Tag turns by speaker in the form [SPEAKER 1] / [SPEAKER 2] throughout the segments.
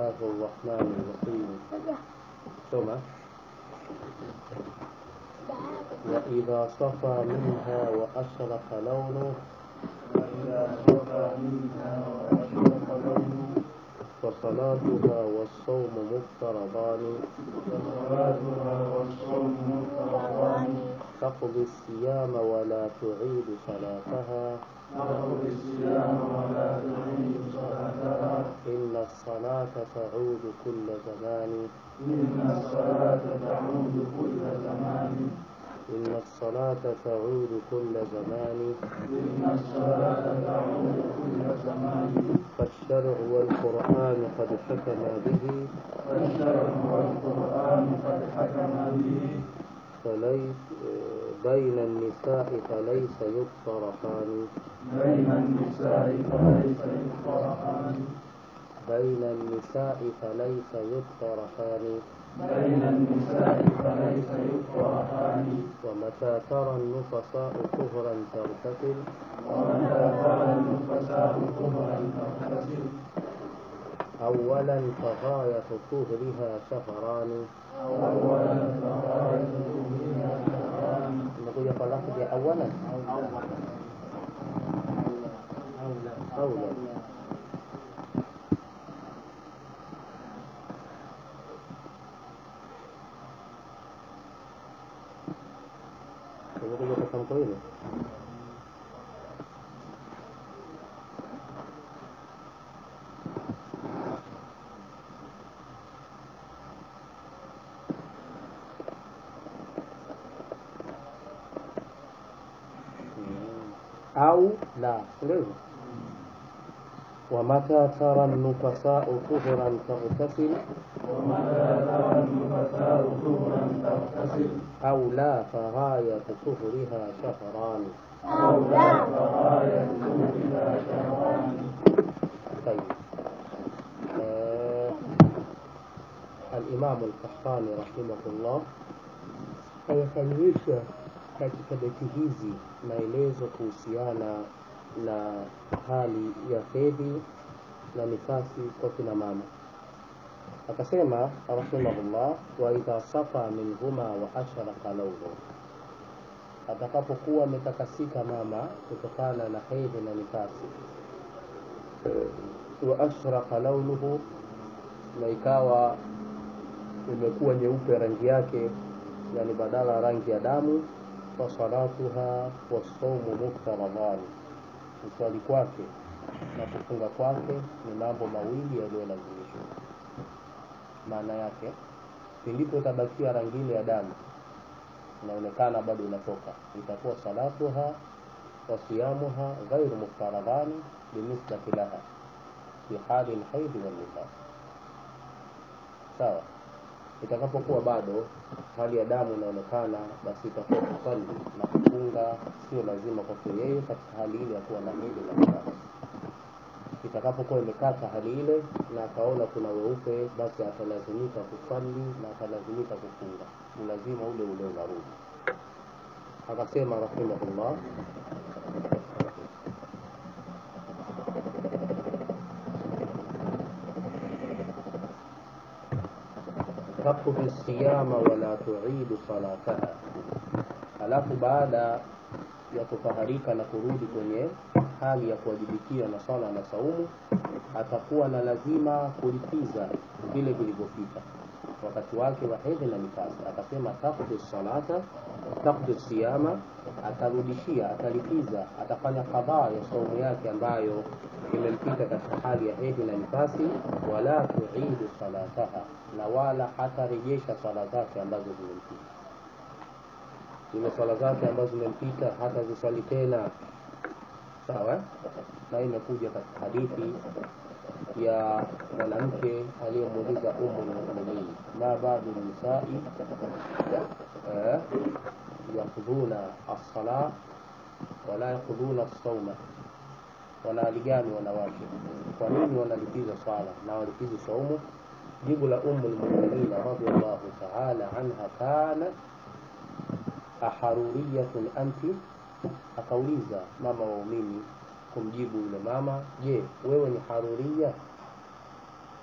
[SPEAKER 1] الله الرحمن الرحيم ثم وإذا صفى منها وأشرق لونه فصلاتها والصوم مفترضان تقضي الصيام ولا تعيد صلاتها إن الصلاة تعود كل زمان
[SPEAKER 2] إن الصلاة تعود كل زمان
[SPEAKER 1] إن الصلاة تعود كل زمان
[SPEAKER 2] إن الصلاة تعود كل زمان
[SPEAKER 1] فالشرع والقرآن قد حكما به
[SPEAKER 2] والشرع والقرآن قد حكم به
[SPEAKER 1] فليس بين النساء فليس يفترقان
[SPEAKER 2] بين النساء فليس يفرقان
[SPEAKER 1] بين النساء فليس يفترقان
[SPEAKER 2] بين النساء فليس يفرقان
[SPEAKER 1] ومتى ترى النفساء طهرا تغتسل
[SPEAKER 2] ومتى ترى النفساء طهرا تغتسل
[SPEAKER 1] أولا فغاية طهرها شهران
[SPEAKER 2] أولا فغاية طهرها شهران
[SPEAKER 1] نقول يا لفظ أولا أولا Umekuja kwa tamko hili? au la ndio hivyo ومتى ترى النفساء طهرا تغتسل
[SPEAKER 2] ومتى ترى النفساء طهرا تغتسل
[SPEAKER 1] أو لا فغاية طهرها شهران
[SPEAKER 2] أو لا فغاية طهرها شهران
[SPEAKER 1] طيب آه الإمام القحطاني رحمه الله amekamilisha katika beti hizi maelezo kuhusiana na hali ya hedhi na nifasi kwa kina mama akasema rahimahullah wa idha safa minhuma wa ashraka lauhu atakapokuwa ametakasika mama kutokana na hedhi na nifasi wa ashraka launuhu na ikawa imekuwa nyeupe rangi yake yani badala ya rangi ya damu fasalatuha wasaumu muftaradhani kuswali kwake na kufunga kwake ni mambo mawili yaliyolazimishwa maana yake pindipo itabakia rangi ile ya damu inaonekana bado inatoka itakuwa salatuha wa siyamuha ghairu muftaradhani binisbati laha fi hali lhaidhi walnifas sawa itakapokuwa bado hali ya damu inaonekana basi itakuwa kusali na kufunga sio lazima kwake yeye katika hali ile ya kuwa na hedhi na nifasi itakapokuwa imekata hali ile na akaona kuna weupe basi atalazimika kusali na atalazimika kufunga ulazima ule ule unarudi akasema rahimahullah taqdi siyama wala tuidu salataha alafu baada ya kutaharika na kurudi kwenye hali ya kuwajibikia na swala na saumu atakuwa na lazima kulipiza vile vilivyopita wakati wake wa hedhi na nifasi akasema taqdi salata taqdi siyama atarudishia atalipiza atafanya kadhaa ya saumu yake ambayo imempita katika hali ya hedhi na nifasi wala tuidu salataha na wala hatarejesha swala zake ambazo zimempita zile swala zake ambazo zimempita hata ziswali tena sawa na hii imekuja katika hadithi ya mwanamke aliyemuuliza umu lmuminin ma badu nisai eh, yakudhuna assala wala yakudhuna sauma wana hali gani wanawake kwa nini wanalipiza swala na walipizi saumu jibu la umu lmuminina radiallahu taala anha kanat aharuriyatun anti akauliza mama waumini kumjibu yule mama je wewe ni haruria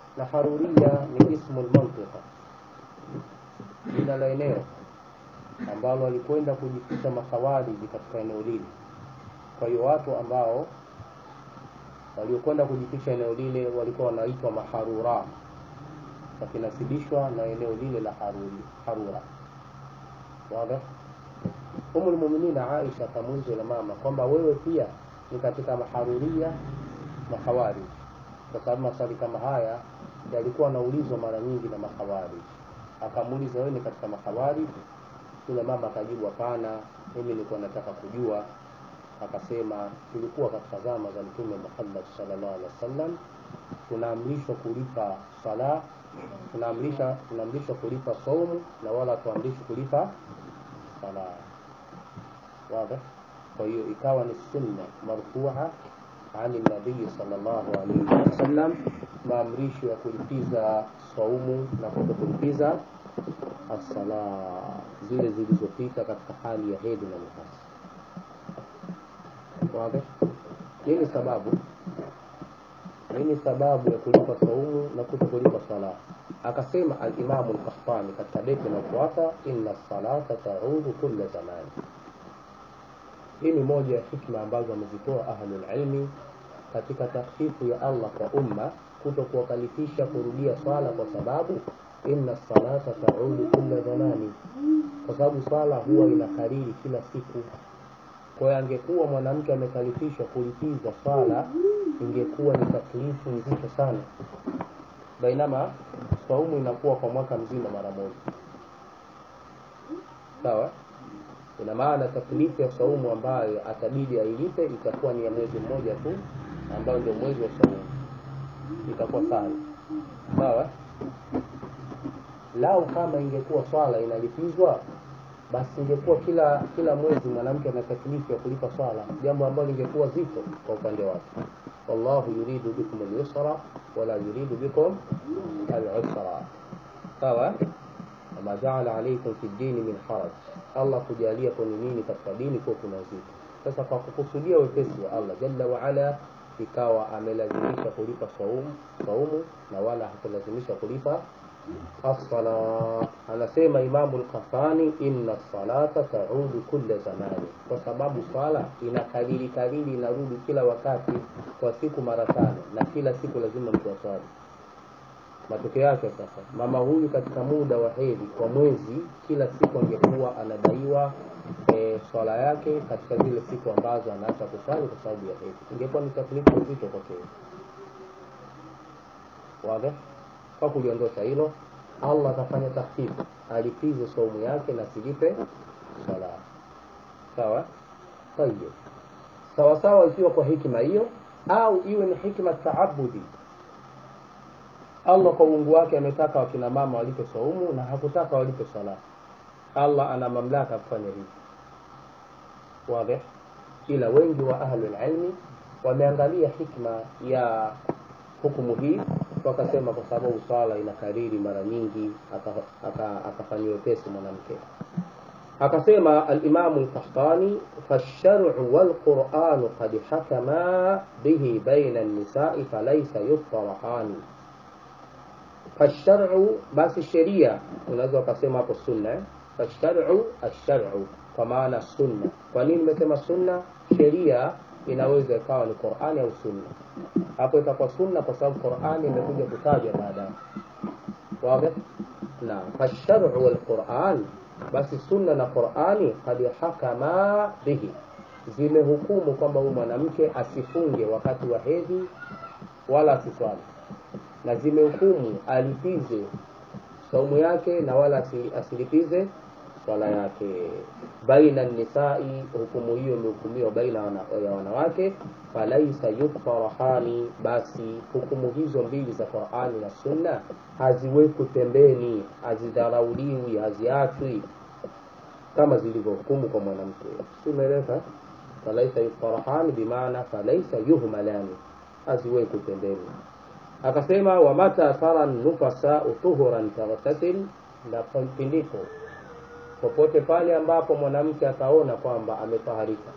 [SPEAKER 1] na haruria ni ismu lmantiqa jina la eneo ambalo walikwenda kujificha makhawariji katika eneo lile kwa hiyo watu ambao waliokwenda kujificha eneo lile walikuwa wanaitwa maharura wakinasibishwa na eneo lile la haruri, harura wazi umu lmuminina aisha akamuuliza yule mama kwamba wewe pia ni katika maharuria mahawari kwa sababu maswali kama haya yalikuwa anaulizwa mara nyingi na mahawari akamuuliza wewe ni katika mahawari yule mama akajibu hapana mimi nilikuwa nataka kujua akasema tulikuwa katika zama za mtume Muhammad sallallahu alaihi wasallam tunaamrishwa kulipa sala tunaamrisha tunaamrishwa kulipa saumu na wala tuamrishwi kulipa sala wazi kwa hiyo ikawa ni sunna marfua عن النبي صلى الله عليه وسلم maamrisho ya kulipiza saumu na kutokulipiza assala zile zilizopita katika hali ya hedhi na nifasi wazi nini sababu nini sababu ya kulipa saumu na kuto kulipa sala akasema alimamu lkahtani katika beti inayofuata inna salata taudu kulla zamani hii ni moja ya hikma ambazo amezitoa ahlulilmi katika takhfifu ya allah kwa umma kuto kuwakalifisha kurudia swala kwa sababu inna salata taudu kulla zamani kwa sababu swala huwa inakariri kila siku kwa hiyo angekuwa mwanamke amekalifishwa kulipiza swala ingekuwa ni taklifu nzito sana bainama saumu inakuwa kwa mwaka mzima mara moja sawa ina maana taklifu ya saumu ambayo atabidi ailipe itakuwa ni ya mwezi mmoja tu ambayo ndio mwezi wa saumu itakuwa sana sawa lau kama ingekuwa swala inalipizwa basi ingekuwa kila kila mwezi mwanamke ana taklifu ya kulipa swala jambo ambalo lingekuwa zito kwa upande wake wallahu yuridu bikum al-yusra wala yuridu bikum al-usra sawa wama jaala alaikum fi dini min haraj allah kujalia kwenye nini katika dini kuwa kuna uzito sasa kwa kukusudia wepesi wa allah jalla waala ikawa amelazimisha kulipa saumu saumu na wala hakulazimisha kulipa الصلاة anasema imamu lkafani inna salata taudu kulla zamani kwa sababu swala inakariri kariri inarudi kila wakati kwa siku mara tano na kila siku lazima mtu aswali matokeo yake sasa mama huyu katika muda wa hedhi kwa mwezi kila siku angekuwa anadaiwa e, swala yake katika zile siku ambazo anaacha kuswali kwa sababu ya hedhi ingekuwa ni taklifu nzito kwake wazi kwa kuliondosha hilo allah akafanya takhfifu alipize saumu yake na silipe sala sawa tayib sawa sawa ikiwa kwa hikima hiyo au iwe ni hikma taabudi allah kwa uungu wake ametaka wakina mama walipe saumu na hakutaka walipe sala allah ana mamlaka kufanya hivi wadih ila wengi wa ahlulilmi wameangalia hikma ya hukumu hii wakasema kwa sababu swala inakariri mara nyingi akafanyiwa wepesi mwanamke akasema alimamu lkahtani fasharu walquranu qad hakama bihi baina nisai falaisa yuftarahani fasharu basi sheria unaweza ukasema hapo sunna fasharu asharu kwa maana sunna kwa nini nimesema sunna sheria inaweza ikawa ni qurani au sunna hapo itakuwa sunna kwa sababu qurani imekuja kutajwa baadaye wazi na fasharu walquran basi sunna na qurani kad hakama bihi zimehukumu kwamba huyu mwanamke asifunge wakati wa hedhi wala asiswali na zimehukumu alipize saumu yake na wala asilipize swala yake baina nisai hukumu hiyo imehukumiwa baina wana, ya wanawake falaisa yukfarahani basi hukumu hizo mbili za qurani na sunna haziwekwi pembeni hazidharauliwi haziachwi kama zilivyohukumu kwa mwanamke simeeleka falaisa yukfarahani bimaana falaisa yuhmalani haziwekwi pembeni akasema wamata tara nufasau tuhuran taghtasil na pindipo popote pale ambapo mwanamke ataona kwamba ametaharika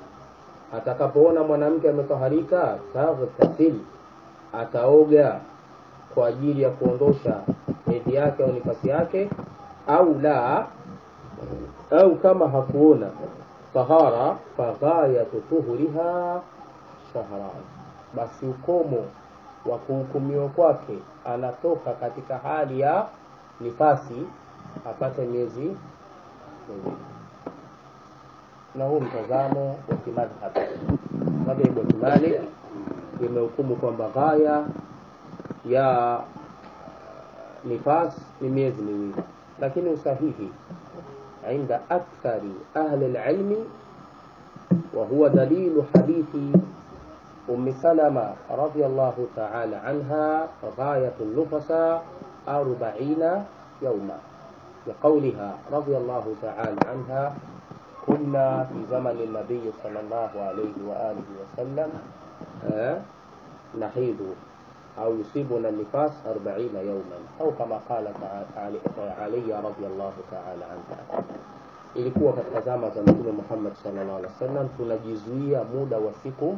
[SPEAKER 1] atakapoona mwanamke ametaharika taghtasil ataoga kwa ajili ya kuondosha hedhi yake au nifasi yake au la au kama hakuona tahara faghayatu tuhuriha shahran basi ukomo wa kuhukumiwa kwake anatoka katika hali ya nifasi apate miezi miwili na huu mtazamo wa kimadhhab madhehebu ya kimalik imehukumu kwamba ghaya ya nifas ni miezi miwili lakini usahihi عند أكثر أهل العلم وهو دليل حديث أم سلمة رضي الله تعالى عنها غاية النفساء أربعين يوما لقولها رضي الله تعالى عنها كنا في زمن النبي صلى الله عليه وآله وسلم آه نحيض أو يصيبنا النفاس أربعين يوما أو كما قالت علي رضي الله تعالى عنها ilikuwa katika zama za mtume Muhammad sallallahu alaihi wasallam tunajizuia muda wa siku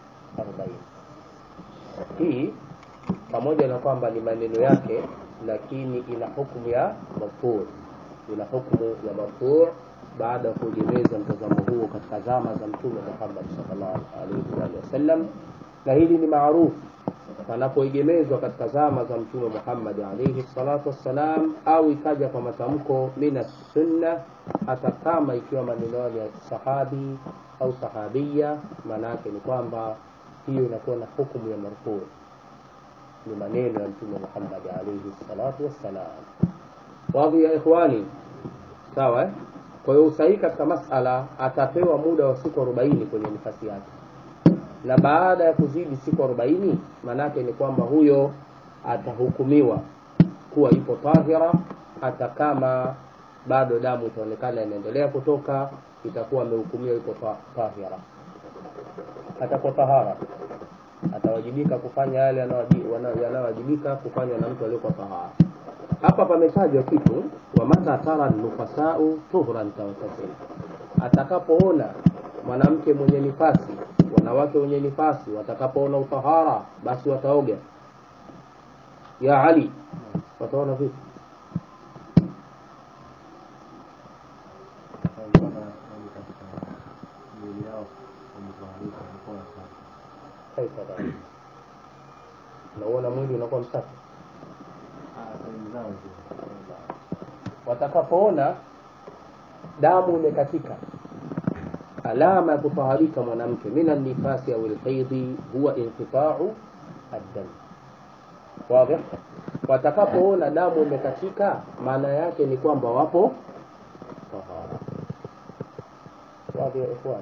[SPEAKER 1] 40 hii pamoja na kwamba ni maneno yake lakini ina hukumu ya marfu ina hukumu ya marfu baada ya kuegemeza mtazamo huo katika zama za mtume Muhammad sallallahu alaihi wasallam na hili ni maarufu panapoegemezwa katika zama za mtume Muhammad alayhi salatu wassalam au ikaja kwa matamko mina sunna hata kama ikiwa maneno ya sahabi au sahabia maana yake ni kwamba hiyo inakuwa na hukumu ya marfu ni maneno ya mtume Muhammad alayhi salatu wassalam wadhi ya ikhwani sawa eh? kwa hiyo usahihi katika masala atapewa muda wa siku 40 kwenye nafasi yake na baada ya kuzidi siku 40 manake ni kwamba huyo atahukumiwa kuwa ipo tahira hata kama bado damu itaonekana inaendelea kutoka itakuwa amehukumiwa ipo tahira atakuwa tahara atawajibika kufanya yale yanayowajibika kufanywa na mtu aliyekuwa tahara hapa pametajwa kitu wa mata tara nufasau tuhran tawatasil atakapoona mwanamke mwenye nifasi wanawake wenye nifasi watakapoona utahara basi wataoga ya ali wataona vipi kaifa dhalik unaona mwili unakuwa msafi watakapoona damu imekatika alama ya kutaharika mwanamke min annifasi au alhaidhi huwa inqita'u ad-dam wazi watakapoona damu imekatika maana yake ni kwamba wapo tahara wazi ya ikhwan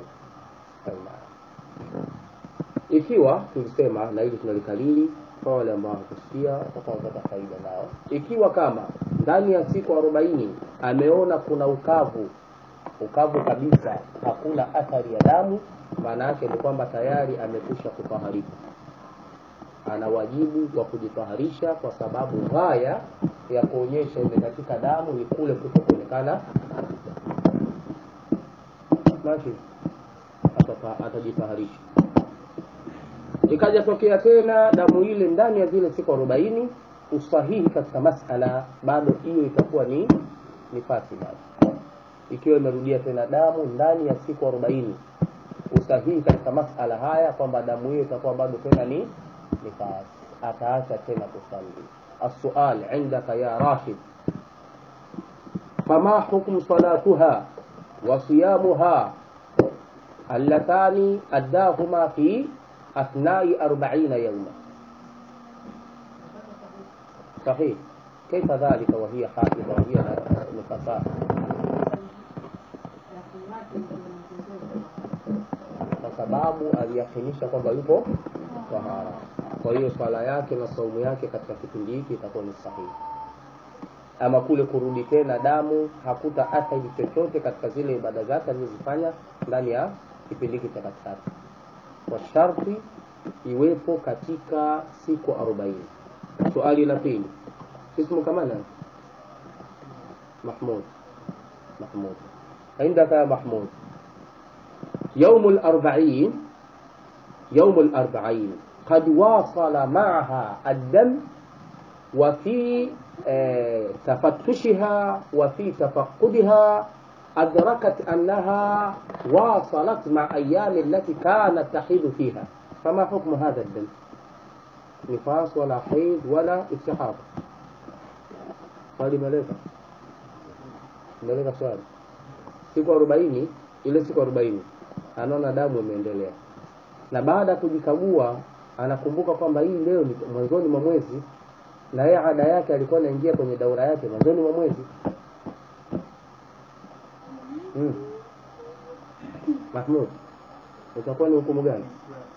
[SPEAKER 1] ikiwa tulisema na hili tunalikalili kwa wale ambao hawakusikia watapata faida nao ikiwa kama ndani ya siku 40 ameona kuna ukavu ukavu kabisa hakuna athari ya damu maana yake ni kwamba tayari amekwisha kutaharika ana wajibu wa kujitaharisha kwa sababu ghaya ya kuonyesha imekatika damu ni kule kutokuonekana basi atajitaharisha ikaja tokea tena damu ile ndani ya zile siku arobaini usahihi katika masala bado hiyo itakuwa ni nifasi bado ikiwa imerudia tena damu ndani ya siku arobaini usahihi katika masala haya kwamba damu hiyo itakuwa bado tena ni nifasi ataacha tena kusali السؤال عندك يا راشد فما حكم صلاتها وصيامها اللتان أداهما في أثناء أربعين يوما صحيح كيف ذلك وهي حائضة وهي نفساء kwa sababu aliyakinisha kwamba yupo tahara kwa hiyo swala yake na saumu yake katika kipindi hiki itakuwa ni sahihi ama kule kurudi tena damu hakuta athari chochote katika zile ibada zake alizozifanya ndani ya kipindi hiki cha katikati kwa sharti iwepo katika siku arobaini swali la pili ismu kama nani mahmud mahmud عندك يا محمود يوم الأربعين يوم الأربعين قد واصل معها الدم وفي آه، تفتشها وفي تفقدها أدركت أنها واصلت مع أيام التي كانت تحيض فيها فما حكم هذا الدم نفاس ولا حيض ولا استحاضة swali imeleka imeleka swali siku arobaini ile siku arobaini anaona damu imeendelea na baada ya kujikagua anakumbuka kwamba hii leo ni mwanzoni mwa mwezi na yeye ada yake alikuwa anaingia kwenye daura yake mwanzoni mwa mwezi mm. Mahmud utakuwa ni hukumu gani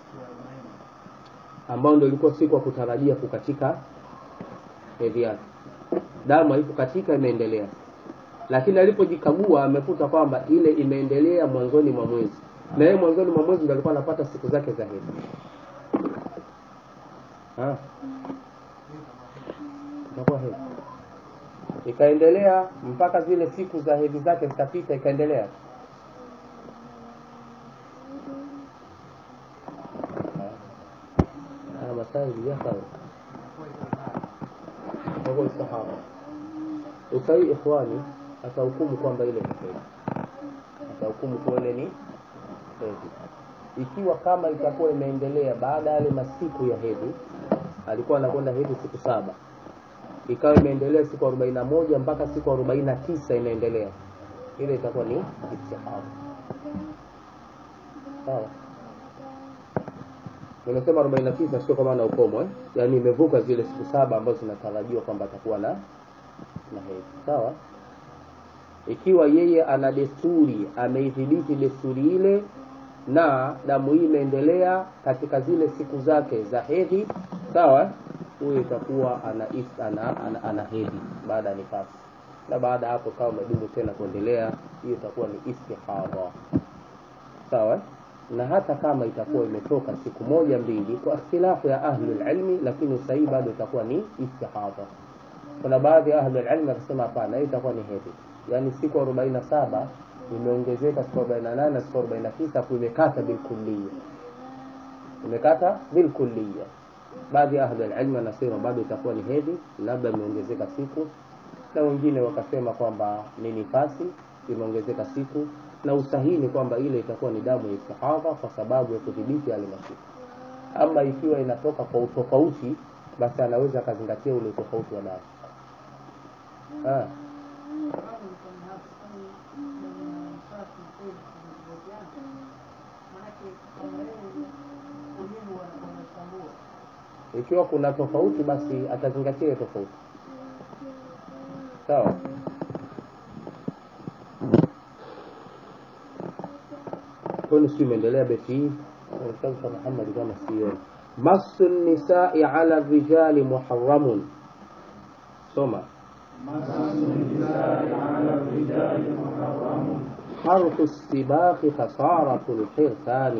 [SPEAKER 1] ambao ndio ilikuwa siku ya kutarajia kukatika hedhi yake damu haikukatika imeendelea lakini alipojikagua amekuta kwamba ile imeendelea mwanzoni mwa mwezi na yeye mwanzoni mwa mwezi ndio alikuwa anapata siku zake za hedhi Ah. Itakuwa hedhi ikaendelea mpaka zile siku za hedhi zake zikapita ikaendelea haya masaili yasawa kwa istihara usahi ikhwani atahukumu kwamba ile ni hedhi atahukumu kuwa ile ni hedhi ikiwa kama itakuwa imeendelea baada ya yale masiku ya hedhi alikuwa anakwenda hedhi siku saba ikawa imeendelea siku arobaini na moja mpaka siku arobaini na tisa inaendelea ile itakuwa ni istihara sawa nimesema arobaini na tisa sio kwa maana ukomo eh? yaani imevuka zile siku saba ambazo zinatarajiwa kwamba atakuwa na na hedhi sawa ikiwa yeye ana desturi ameidhibiti desturi ile na damu hii imeendelea katika zile siku zake za hedhi sawa huyo itakuwa ana, is- ana, ana, ana hedhi baada ya nifasi na baada ya hapo kama umedumu tena kuendelea hiyo itakuwa ni istihadha sawa na hata kama itakuwa imetoka siku moja mbili kwa ikhtilafu ya ahli ilmi lakini usahihi bado itakuwa ni istihadha kuna baadhi ya ahli ilmi wakasema hapana hiyo itakuwa ni hedhi yaani siku arobaini na saba imeongezeka siku arobaini na nane na siku arobaini na tisa afu imekata bilkulliya imekata bilkulliya baadhi ya ahli ilmi wanasema bado itakuwa ni hedhi labda imeongezeka siku na wengine wakasema kwamba ni nifasi imeongezeka siku na usahihi ni kwamba ile itakuwa ni damu ya istihadha kwa sababu ya kudhibiti yale masiku ama ikiwa inatoka kwa utofauti basi anaweza akazingatia ule utofauti wa damu ah. ikiwa kuna tofauti basi atazingatia ile tofauti sawa kwani si imeendelea beti hii kitabu cha Muhammad kama sioni masu nisai ala rijali muharramun soma حرف السباق خسارة الحرثان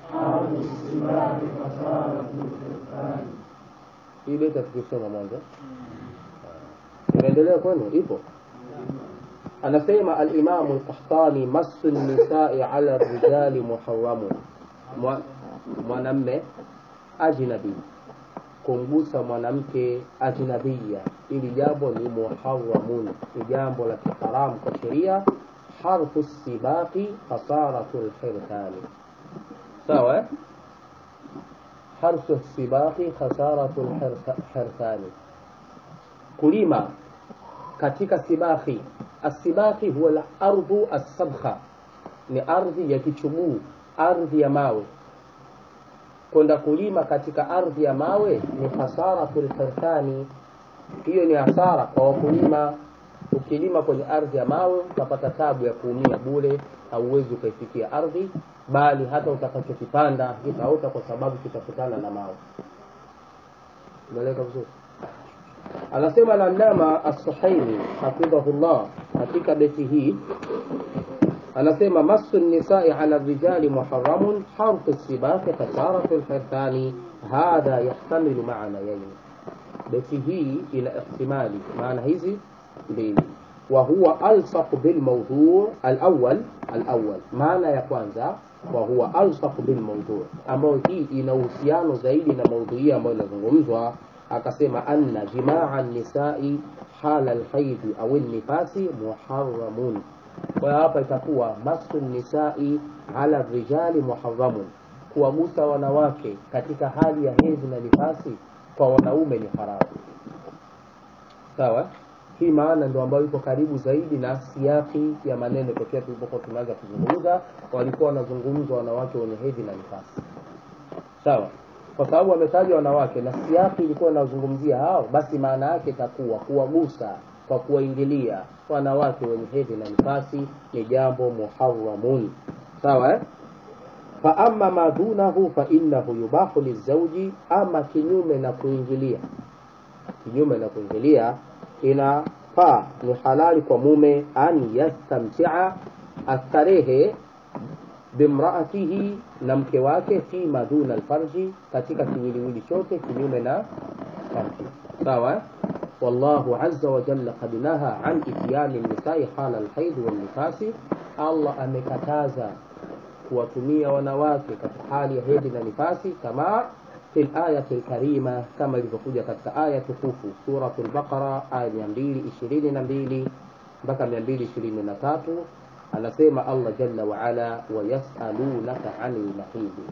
[SPEAKER 1] hii beti tukisoma mwanzo inaendelea kwenu ipo anasema alimamu lkahtani masu nisai ala rijali muharamun Mwa- mwanamme ajnabi kumgusa mwanamke ajnabia ili jambo ni muharamun ni jambo la kiharamu kwa sheria harfu sibaqi khasaratu lhirtani sawa eh? harfu sibaqi khasaratu lhirtani kulima katika sibahi asibahi huwa la ardhu assabkha ni ardhi ya kichuguu ardhi ya mawe kwenda kulima katika ardhi ya mawe ni hasaratu lhirtani hiyo ni hasara kwa wakulima ukilima kwenye ardhi ya mawe utapata tabu ya kuumia bure hauwezi ukaifikia ardhi bali hata utakachokipanda kitaota kwa sababu kitakutana na mawe umeeleka vizuri anasema Allama As-Suhaimi hafidhahullah katika beti hii anasema masu nisai ala rijali muharamun harfu sibaqi khasaratu lhirthani hadha yahtamilu maana yaini beti hii ina ihtimali maana hizi mbili وهو ألصق بالموضوع الأول الأول معنى ya kwanza وهو ألصق بالموضوع ambayo hii ina uhusiano zaidi na maudhui ambayo inazungumzwa akasema anna jimaa nisai hala lhaidhi au nifasi muharamun kwa hiyo hapa itakuwa masu nisai ala rijali muharamun kuwagusa wanawake katika hali ya hedhi na nifasi kwa wanaume ni haramu sawa hii maana ndio ambayo iko karibu zaidi na siaki ya maneno tokea tulipokuwa tumeanza kuzungumza walikuwa wanazungumza wanawake wenye hedhi na nifasi sawa kwa sababu wametaja wanawake na siaki ilikuwa inazungumzia hao basi maana yake itakuwa kuwagusa kwa kuwaingilia wanawake wenye hedhi na nifasi ni jambo muharamun sawa eh? faama ma dunahu fainahu yubahu lizauji ama kinyume na kuingilia kinyume na kuingilia inafaa ni halali kwa mume an yastamtia astarehe bimraatihi na mke wake fima duna alfarji katika kiwiliwili chote kinyume na farji sawa wallahu azza wa jalla qad naha an ityani nisai hala alhaidhi walnifasi allah amekataza kuwatumia wanawake katika hali ya hedhi na nifasi kama fi layati lkarima kama ilivyokuja katika aya tukufu suratu lbaqara aya mia mbili ishirini na mbili mpaka mia mbili ishirini na tatu anasema allah jalla waala wayasalunaka ani lmahidi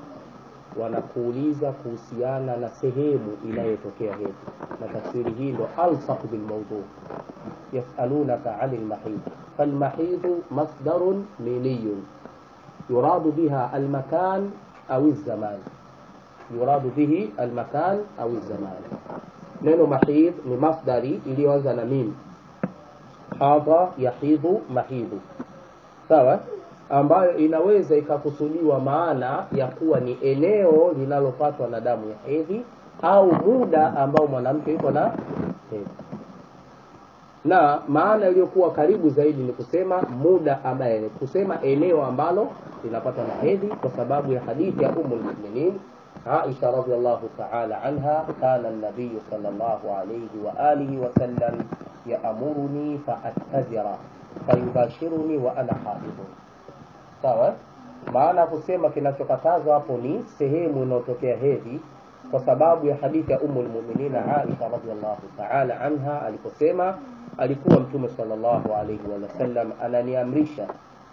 [SPEAKER 1] wanakuuliza kuhusiana na sehemu inayotokea hedhi na tafsiri hii ndo alsaq bilmaudhu yasalunaka ani lmahidi falmahidu masdarun miniyun yuradu biha almakan au zaman yuradu bihi almakan au zaman neno mahid ni masdari iliyoanza na mim hadha yahidhu mahidhu sawa ambayo inaweza ikakusudiwa maana ya kuwa ni eneo linalopatwa na damu ya hedhi au muda ambao mwanamke yuko na hedhi na maana iliyokuwa karibu zaidi ni kusema muda ambaye kusema eneo ambalo linapatwa na hedhi kwa sababu ya hadithi ya umu lmuminin aisha radiallahu taala anha kana nabiyu sal llahu alaihi waalihi wasallam yaamuruni faattazira fayubashiruni wa ana haidun sawa maana ya kusema kinachokatazwa hapo ni sehemu inayotokea hedhi kwa sababu ya hadithi ya umu lmuminina aisha radiallahu taala anha aliposema alikuwa mtume salllahu alaihi wasallam ananiamrisha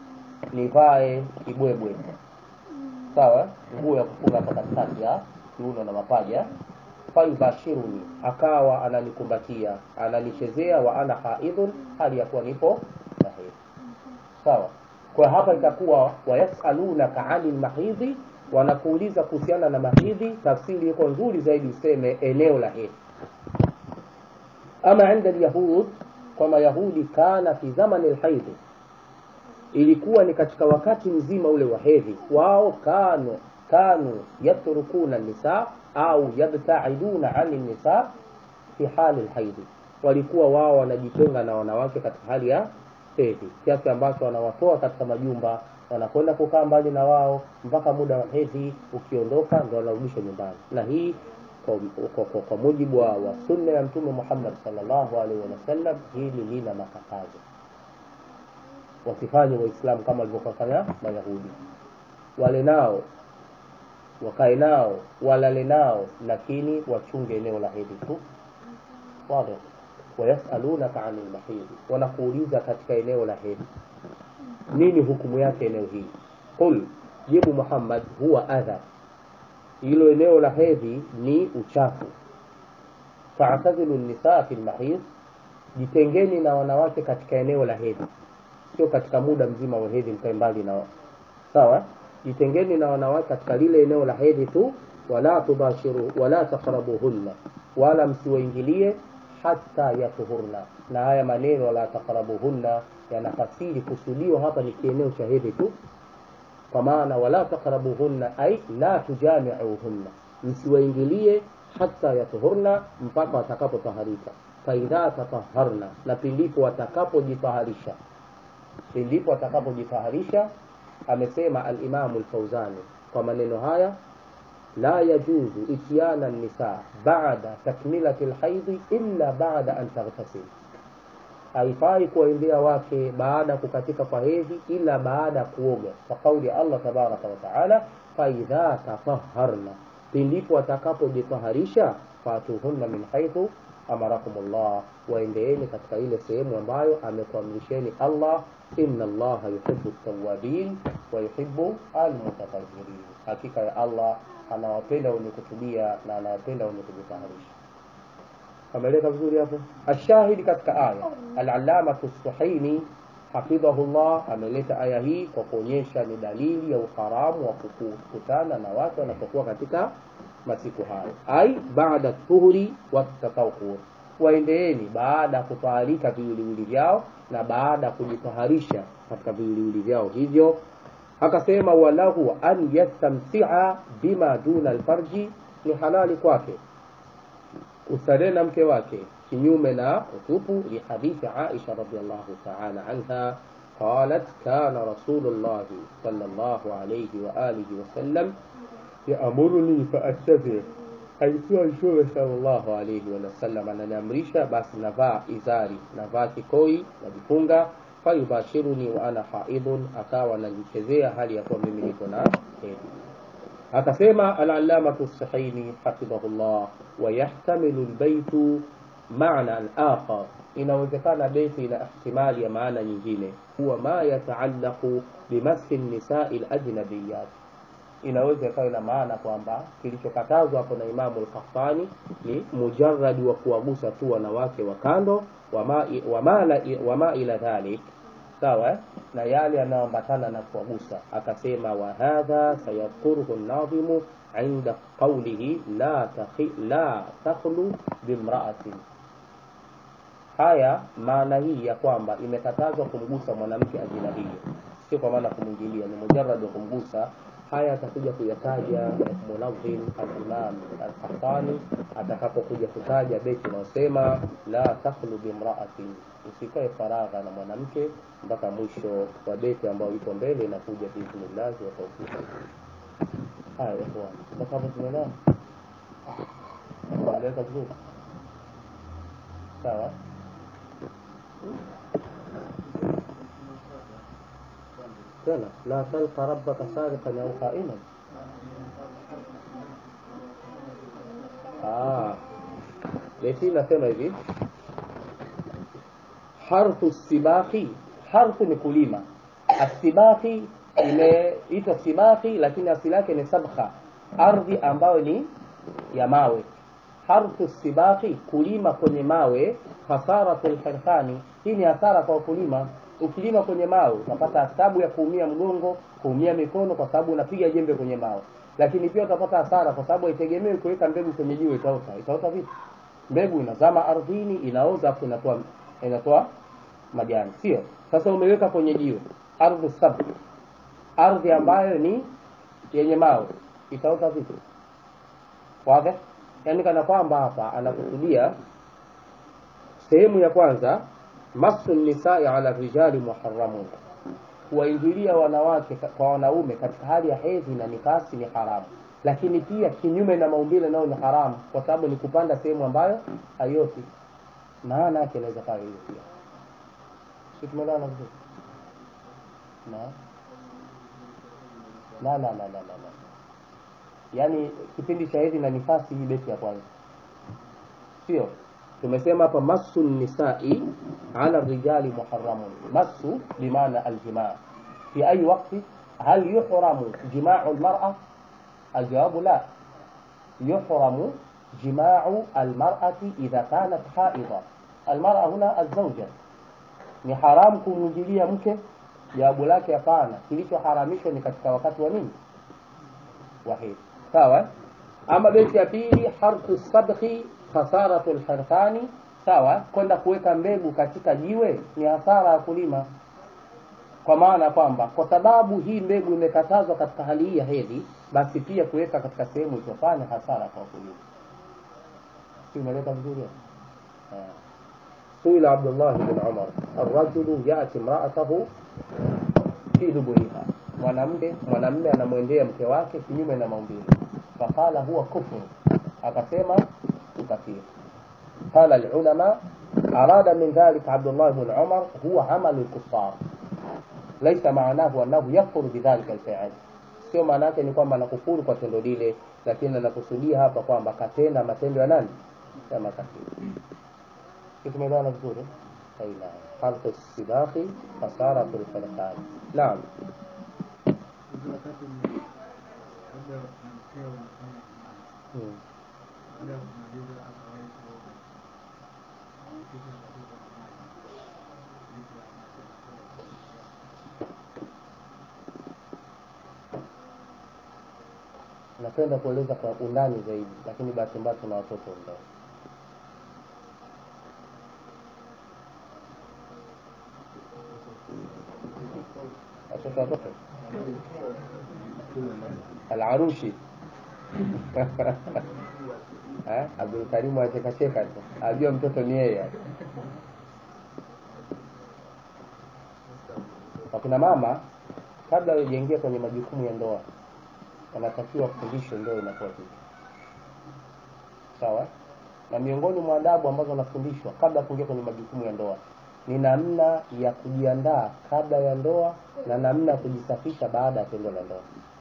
[SPEAKER 1] nivae kibwebwe sawa nguo ya kufunga hapa katikati ya kiuno na mapaja fayubashiruni akawa ananikumbatia ananichezea wa ana haidhun hali ya kuwa nipo na hedhi sawa kwa hapa itakuwa wayasalunaka ani lmahidhi wanakuuliza kuhusiana na mahidhi tafsiri iko nzuri zaidi useme eneo la hedhi ama inda lyahud kwa mayahudi kana fi zamani lhaidhi ilikuwa ni katika wakati mzima ule wa hedhi wao kanu kanu yatrukuna nisa au yabtaiduna ani nisa fi hali lhaidhi walikuwa wao wanajitenga na wanawake katika hali ya hedhi kiasi ambacho wanawatoa katika majumba wanakwenda kukaa mbali na wao mpaka muda wa hedhi ukiondoka ndo wanarudishwa nyumbani na hii kwa, kwa, kwa, kwa mujibu wa, wa sunna ya mtume muhammad salllahu alaihi wasallam hili lina makatazo wasifanye waislamu kama walivyofanya mayahudi wale nao wakae nao walale nao lakini wachunge eneo la hedhi tu wazi wayasalunaka ani lmahidhi wanakuuliza katika eneo la hedhi nini hukumu yake eneo hii qul jibu muhammad huwa adha hilo eneo la hedhi ni uchafu faatazilu nisaa fi lmahidh jitengeni na wanawake katika eneo la hedhi sio katika muda mzima wa hedhi mkae mbali nao sawa jitengeni na wanawake katika lile eneo la hedhi tu wala tubashiru wala taqrabuhunna wala msiwaingilie hata yatuhurna na haya maneno la taqrabuhunna yanafasiri kusudiwa hapa ni kieneo cha hedhi tu kwa maana wala taqrabuhunna ay la tujamiuhunna msiwaingilie hata yatuhurna mpaka watakapotaharika faidha tataharna na pindipo watakapojitaharisha pindipo watakapojitaharisha amesema alimamu lfauzani kwa maneno haya la yajuzu ityana nisa bada takmilati lhaidhi illa bada an taghtasil haifai kuwaendea wake baada ya kukatika kwa hedhi ila baada ya kuoga kwa kauli ya allah tabaraka wataala faidha tataharna pindipo watakapojitaharisha fatuhunna min haithu amarakumullah waendeeni katika ile sehemu ambayo amekuamrisheni allah inna allaha yuhibu tawabin wa yuhibu almutatahirin hakika ya allah anawapenda wenye kutubia na anawapenda wenye kujitaharisha ameleka vizuri hapo ashahidi katika aya alalamatu suhaini hafidhahullah ameleta aya hii kwa kuonyesha ni dalili ya uharamu wa kukutana na watu wanapokuwa katika masiku hayo ai baada tuhuri watatahur waendeeni baada ya kutaharika viwiliwili vyao na baada ya kujitaharisha katika viwiliwili vyao hivyo akasema walahu an yastamtia bima duna alfarji ni halali kwake kustarehe na mke wake kinyume na utupu lihadithi aisha radiallahu taala anha قالت كان رسول الله صلى الله عليه وآله وسلم يأمرني فأتبع alikuwa mtume sallallahu alaihi wasallam ananiamrisha basi navaa izari navaa kikoi najifunga fayubashiruni wa ana haidun akawa najichezea hali ya kuwa mimi niko na hedhi akasema alalamatu sahaini hafidhahullah wayahtamilu lbaitu manan akhar inawezekana beti ina ihtimali ya maana nyingine huwa ma yataallaqu bimaski nisai lajnabiyat inaweza ikawa ina maana kwamba kilichokatazwa hapo na imamu lkafani ni mujaradi wa kuwagusa tu wanawake wa kando wama, wama, wama ila dhalik sawa na yale yanayoambatana na kuwagusa akasema wahadha sayadhkuruhu nadhimu inda qaulihi la, takhi, la takhlu bimraatin haya maana hii ya kwamba imekatazwa kumgusa mwanamke ajinabia sio kwa maana kumwingilia ni mujarad wa kumgusa haya atakuja kuyataja munadhim alimam alkhattani atakapokuja kutaja beti unaosema la takhlu bimraatin usikae faragha na mwanamke mpaka mwisho wa beti ambayo iko mbele inakuja biidhnillahi wa taufiki haya ikhwan mpaka hapo tumeelewa eleweka vizuri sawa tena la talqa rabbaka sariqan au qaiman ah beti nasema hivi harfu sibaki harfu ni kulima asibaki imeitwa sibaki lakini asili yake ni sabkha ardhi ambayo ni ya mawe harfu sibaki kulima kwenye mawe hasaratu lhirfani hii ni hasara kwa wakulima ukilima kwenye mawe utapata tabu ya kuumia mgongo kuumia mikono kwa sababu unapiga jembe kwenye mawe lakini pia utapata hasara kwa sababu haitegemei kuweka mbegu kwenye jiwe itaota itaota vipi mbegu inazama ardhini inaoza afu inatoa inatoa majani sio sasa umeweka kwenye jiwe ardhi sab ardhi ambayo ni yenye mawe itaota vipi wazi yaani kana kwamba hapa anakusudia sehemu ya kwanza masu nisai ala rijali muharamun kuwaingilia wanawake kwa wanaume katika hali ya hedhi na nifasi ni haramu lakini pia kinyume na maumbile nayo ni haramu kwa sababu ni kupanda sehemu ambayo haioti maana yake inaweza kawa hiyo pia si tumeelewana vizuri na na na na na na yaani kipindi cha hedhi na nifasi hii beti ya kwanza sio tumesema hapa masu nisai ala rijali muharamun masu bimaana aljimaa fi ayi wakti hal yuhramu jimau lmara aljawabu la yuhramu jimau almarati idha kanat haidha almara huna alzauja ni haramu kumwingilia mke jawabu lake hapana kilichoharamishwa ni katika wakati wa nini wa hedhi sawa ama beti ya pili harfu sabkhi khasaratu lhirfani sawa kwenda kuweka mbegu katika jiwe ni hasara ya kulima kwa maana kwamba kwa sababu hii mbegu imekatazwa katika hali hii ya hedhi basi pia kuweka katika sehemu isiyofanya hasara kwa wakulima si umeleta vizuri سئل عبد الله بن عمر الرجل يأتي امرأته في دبرها mwanamke mwanamme anamwendea mke wake kinyume na maumbile faqala huwa kufru akasema ukafiri قال العلماء أراد من ذلك عبد الله بن عمر هو عمل الكفار ليس معناه أنه يكفر بذلك الفعل sio maana yake ni kwamba anakufuru kwa tendo lile lakini anakusudia hapa kwamba katenda matendo ya nani ya makafiri kitu tumeelewana vizuri aina harfu sibaqi fasara tulfarqani naam
[SPEAKER 2] wakati ni labda na mkeo unafanya imani
[SPEAKER 1] hmm.
[SPEAKER 2] baada ya kumaliza akawahi kuoga kisha akatoka na maji vitu ya maji anakwenda kuogelea
[SPEAKER 1] napenda kueleza kwa undani zaidi lakini bahati mbaya tuna watoto ndani watoto watoto alarushi Eh, abdulkarimu achekacheka tu ajua mtoto ni yeye wakina mama kabla hawajaingia kwenye majukumu ya ndoa wanatakiwa kufundishwe ndoa inakuwa vipi sawa na miongoni mwa adabu ambazo wanafundishwa kabla ya kuingia kwenye majukumu ya ndoa ni namna ya kujiandaa kabla ya ndoa na namna ya kujisafisha baada ya tendo la ndoa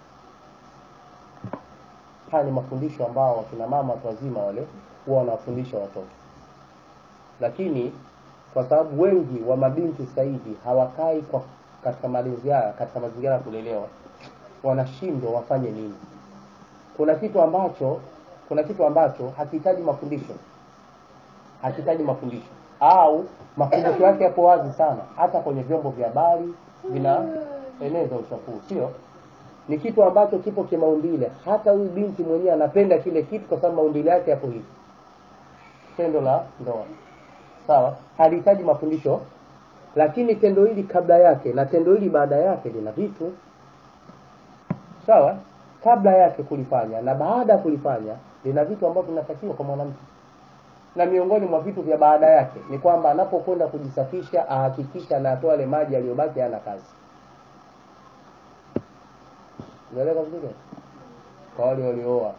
[SPEAKER 1] haya ni mafundisho ambao wakina mama watu wazima wale huwa wanawafundisha watoto lakini kwa sababu wengi wa mabinti sasa hivi hawakai kwa katika malezi haya katika mazingira ya kulelewa wanashindwa wafanye nini kuna kitu ambacho kuna kitu ambacho hakihitaji mafundisho hakihitaji mafundisho au mafundisho yake yapo wazi sana hata kwenye vyombo vya habari vinaeneza uchafuzi sio ni kitu ambacho kipo kimaumbile hata huyu binti mwenyewe anapenda kile kitu kwa sababu maumbile yake yapo hivi tendo la ndoa sawa halihitaji mafundisho lakini tendo hili kabla yake na tendo hili baada yake lina vitu sawa kabla yake kulifanya na baada ya kulifanya lina vitu ambavyo vinatakiwa kwa mwanamke na miongoni mwa vitu vya baada yake ni kwamba anapokwenda kujisafisha ahakikisha anatoa yale maji aliyobaki hana kazi unaeleka vizuri kwa wale waliooa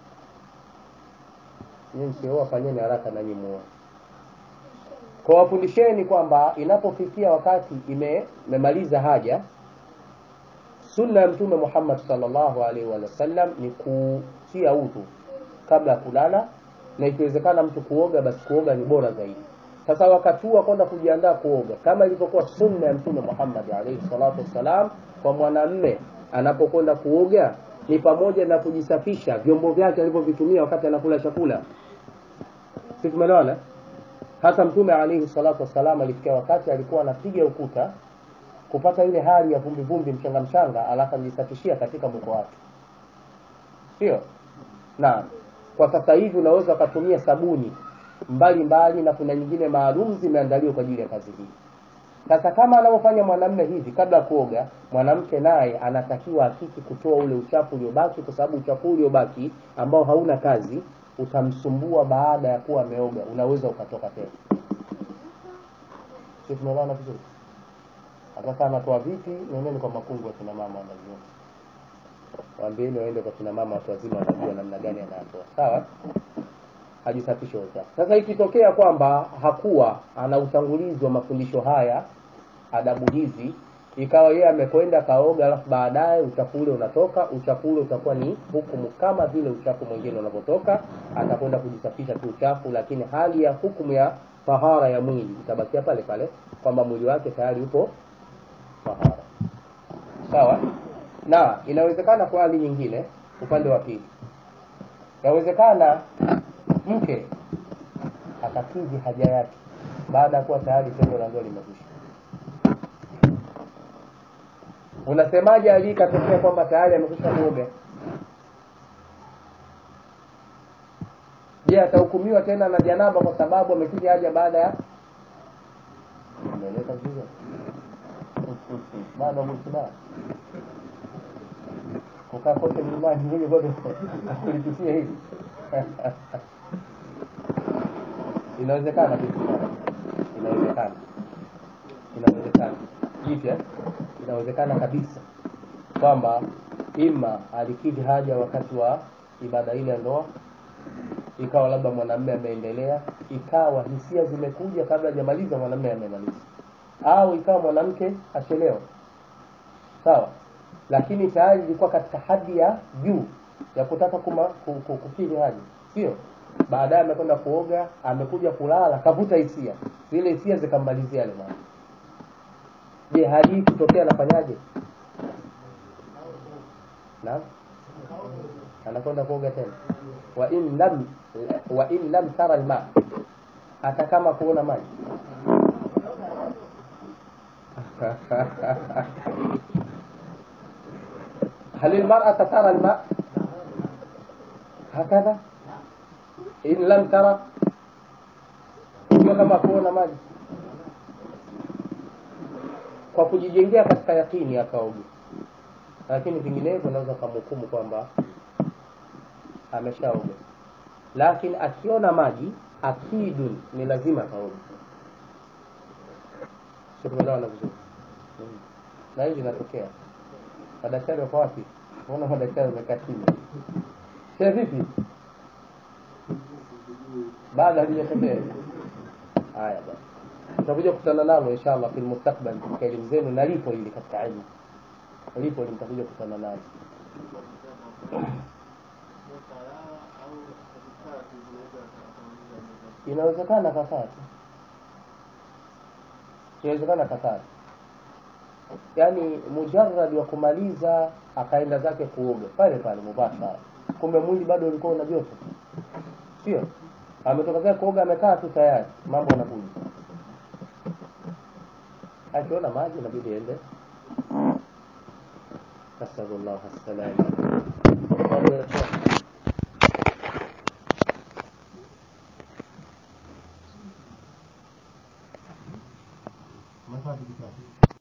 [SPEAKER 1] nyinyi msiooa fanyeni haraka na nyinyi muoe kwa wafundisheni kwamba inapofikia wakati ime- imemaliza haja sunna ya mtume Muhammad sallallahu alaihi wa sallam ni kutia udhu kabla ya kulala na ikiwezekana mtu kuoga basi kuoga ni bora zaidi sasa wakati huu wa kwenda kujiandaa kuoga kama ilivyokuwa sunna ya mtume Muhammad alaihi salatu wassalam kwa mwanamme anapokwenda kuoga ni pamoja na kujisafisha vyombo vyake alivyovitumia wakati anakula chakula si tumeelewana hata mtume alaihi salatu wassalam alifikia wakati alikuwa anapiga ukuta kupata ile hali ya vumbi vumbi mchanga mchanga alafu anajisafishia katika mwiko wake sio na kwa sasa hivi unaweza ukatumia sabuni mbali mbali na kuna nyingine maalum zimeandaliwa kwa ajili ya kazi hii sasa kama anavyofanya mwanamume hivi kabla ya kuoga mwanamke naye anatakiwa hakiki kutoa ule uchafu uliobaki kwa sababu uchafu uliobaki ambao hauna kazi utamsumbua baada ya kuwa ameoga unaweza ukatoka tena si tumeelewana vizuri sasa anatoa vipi nendeni kwa makungu ya kina mama wanajua waambieni waende kwa kina mama watu wazima wanajua namna gani anatoa sawa ajisafishe uchafu sasa ikitokea kwamba hakuwa ana utangulizi wa mafundisho haya adabu hizi ikawa yeye amekwenda kaoga alafu baadaye uchafu ule unatoka uchafu ule utakuwa ni hukumu kama vile uchafu mwingine unavyotoka atakwenda kujisafisha tu uchafu lakini hali ya hukumu ya tahara ya mwili itabakia pale pale kwamba mwili wake tayari upo tahara sawa na inawezekana kwa hali nyingine upande wa pili inawezekana mke akakidhi haja yake baada ya kuwa tayari tendo la ndoa limekwisha unasemaje ali ikatokea kwamba tayari amekwisha kuoga je atahukumiwa tena na janaba kwa sababu amekidhi haja baada ya Umeeleweka vizuri? bado mwislamu kukaa kote mlimani ili bado kulipitia hivi inawezekana vitu inawezekana inawezekana jipya inawezekana kabisa kwamba ima alikidhi haja wakati wa ibada ile ya ndoa ikawa labda mwanamume ameendelea ikawa hisia zimekuja kabla hajamaliza mwanamume amemaliza au ikawa mwanamke achelewa sawa lakini tayari ilikuwa katika hadi ya juu ya kutaka kuma, ku- ku- kukidhi haja sio baadaye amekwenda kuoga amekuja kulala kavuta hisia zile hisia zikammalizia yale maji je hali hii kutokea anafanyaje naam anakwenda kuoga tena wa in lam wa in lam tara alma hata kama kuona maji هل المرأة ترى الماء هكذا إن لم ترى sio kama kuona maji kwa kujijengea katika yakini akaoga lakini vinginevyo unaweza kumhukumu kwamba ameshaoga lakini akiona maji akidun ni lazima akaoga sio tumeelewana vizuri Mm. na hili linatokea madaktari wako wapi naona madaktari wamekaa kimya she vipi baada halijatokea haya basi tutakuja kukutana nalo inshallah fil mustakbal katika elimu zenu na lipo hili katika elimu lipo hili mtakuja kukutana nalo inawezekana kakaa tu inawezekana kakaa tu yaani mujarrad wa kumaliza akaenda zake kuoga pale pale mubashara kumbe mwili bado ulikuwa una joto sio ametoka zake kuoga amekaa tu tayari mambo yanakuja akiona maji inabidi ende nasalullah assalama Maswali